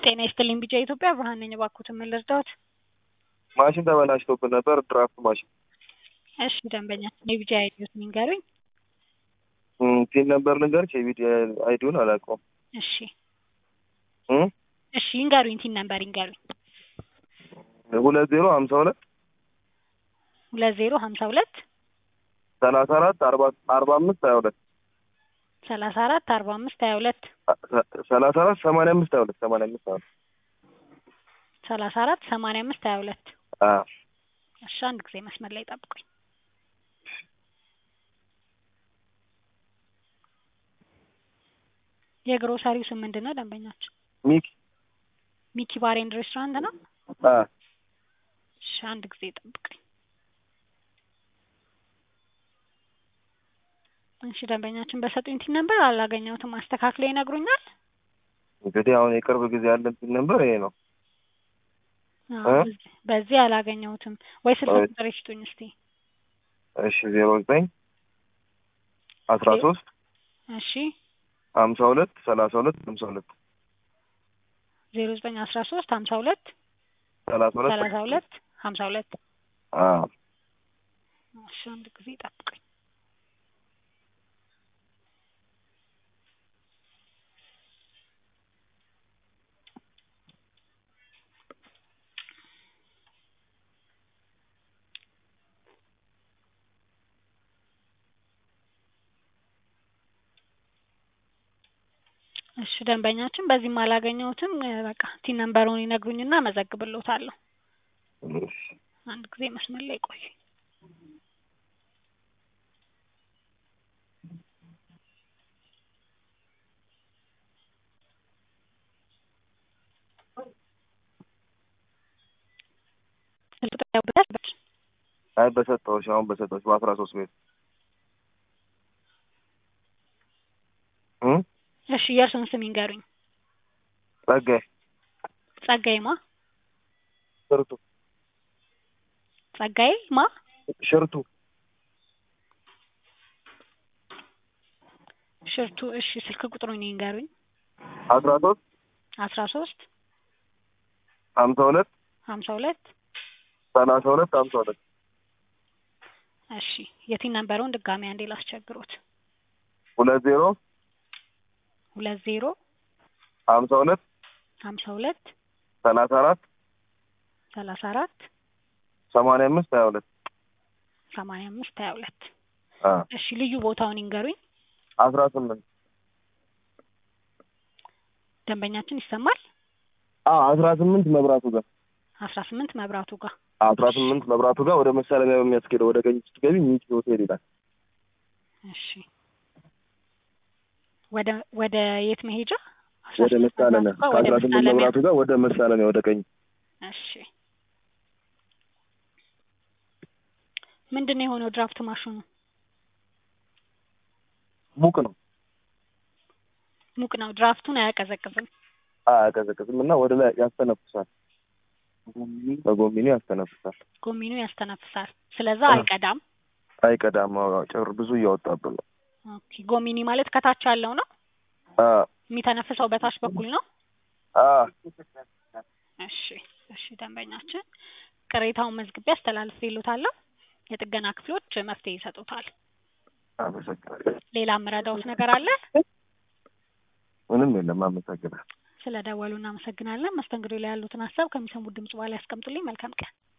ጤና ይስጥልኝ ቢጫ ኢትዮጵያ ብርሃን ነኝ። እባክዎትን ምን ልርዳዎት? ማሽን ተበላሽቶብን ነበር፣ ድራፍት ማሽን። እሺ ደንበኛችን የቢጫ አይዲዎትን ይንገሩኝ። ፒን ነበር ልንገርሽ፣ የቢዲ አይዲውን አላውቀውም። እሺ እም? እሺ ይንገሩኝ፣ ቲን ነምበር ይንገሩኝ። ሁለት ዜሮ ሀምሳ ሁለት ሁለት ዜሮ ሀምሳ ሁለት ሰላሳ አራት አርባ አርባ አምስት ሀያ ሁለት ሰላሳ አራት አርባ አምስት ሀያ ሁለት ሰላሳ አራት ሰማንያ አምስት ሀያ ሁለት ሰማንያ አምስት ሀያ ሁለት ሰላሳ አራት ሰማንያ አምስት ሀያ ሁለት አዎ እሺ አንድ ጊዜ መስመር ላይ ጠብቁኝ። የግሮሰሪው ስም ምንድን ነው ደንበኛችን? ሚኪ ሚኪ ባር ኤንድ ሬስቶራንት ነው? አ እሺ አንድ ጊዜ ጠብቁኝ። እሺ ደንበኛችን በሰጡኝ ቲን ነበር አላገኘሁትም። አስተካክለው ይነግሩኛል? እንግዲህ አሁን የቅርብ ጊዜ ያለን ፒን ነበር ይሄ ነው። አዎ፣ እ? በዚህ- በዚህ አላገኘሁትም። ወይ ስልክ ወይ- ቁጥር ይስጡኝ እስቲ። እሺ ዜሮ ዘጠኝ አስራ ሶስት እሺ ሀምሳ ሁለት ሰላሳ ሁለት ሀምሳ ሁለት ዜሮ ዘጠኝ አስራ ሶስት ሀምሳ ሁለት ሰላሳ ሁለት ሰላሳ ሁለት ሀምሳ ሁለት አዎ እሺ አንድ ጊዜ ጠብቁኝ። እሺ ደንበኛችን በዚህም አላገኘሁትም። እ፣ በቃ ቲን ነምበሩን ይነግሩኝና መዘግብሎታለሁ። እሺ አንድ ጊዜ መስመር ላይ ቆዩ። ስልክ ቁጥር ያውቁታል? አይ በሰጠሁሽ አሁን በሰጠሁሽ በአስራ ሶስት ቤት እ እሺ የእርሱን ስም ይንገሩኝ። ጸጋይ ጸጋዬ ማ? ሽርቱ ጸጋዬ ማ? ሽርቱ ሽርቱ። እሺ ስልክ ቁጥሩን ይንገሩኝ። አስራ ሶስት አስራ ሶስት ሀምሳ ሁለት ሀምሳ ሁለት ሰላሳ ሁለት ሀምሳ ሁለት እሺ የቲን ነምበሩን ድጋሚ አንዴ ላስቸግሮት። ሁለት ዜሮ ሁለት ዜሮ ሀምሳ ሁለት ሀምሳ ሁለት ሰላሳ አራት ሰላሳ አራት ሰማንያ አምስት ሀያ ሁለት ሰማንያ አምስት ሀያ ሁለት አ እሺ ልዩ ቦታውን ይንገሩኝ። አስራ ስምንት ደንበኛችን ይሰማል? አ አስራ ስምንት መብራቱ ጋር አስራ ስምንት መብራቱ ጋር አስራ ስምንት መብራቱ ጋር ወደ መሳለሚያ በሚያስኬደው ወደ ቀኝ ስትገቢ ሚኪ ሆቴል ይላል። እሺ ወደ ወደ የት መሄጃ? አስራ ወደ ስምንት መሳለሚያ መብራቱ ጋር ወደ ከአስራ ስምንት መሳለሚያ። መብራቱ ጋር ወደ መሳለሚያ ወደ ቀኝ እሺ ምንድን ነው የሆነው? ድራፍት ማሽኑ ሙቅ ነው ሙቅ ነው። ድራፍቱን አያቀዘቅዝም። አያቀዘቅዝም እና ወደ ላይ ያስተነፍሳል። በጎሚኒ ያስተነፍሳል። ጎሚኑ ያስተነፍሳል። ስለዛ አ። አይቀዳም። አይቀዳም። አዎ፣ ጭር ብዙ እያወጣብን ነው። ኦኬ ጎሚኒ ማለት ከታች ያለው ነው አ የሚተነፍሰው በታች በኩል ነው። አ እሺ እሺ ደንበኛችን ቅሬታውን መዝግቤ አስተላልፌልዎታለሁ። የጥገና ክፍሎች መፍትሄ ይሰጡታል። አመሰግናለሁ። ሌላ የምረዳዎት ነገር አለ? ምንም የለም። አመሰግናለሁ። ስለ ደወሉ እናመሰግናለን። መስተንግዶ ላይ ያሉትን ሀሳብ ከሚሰሙት ድምጽ በኋላ ያስቀምጡልኝ። መልካም ቀን።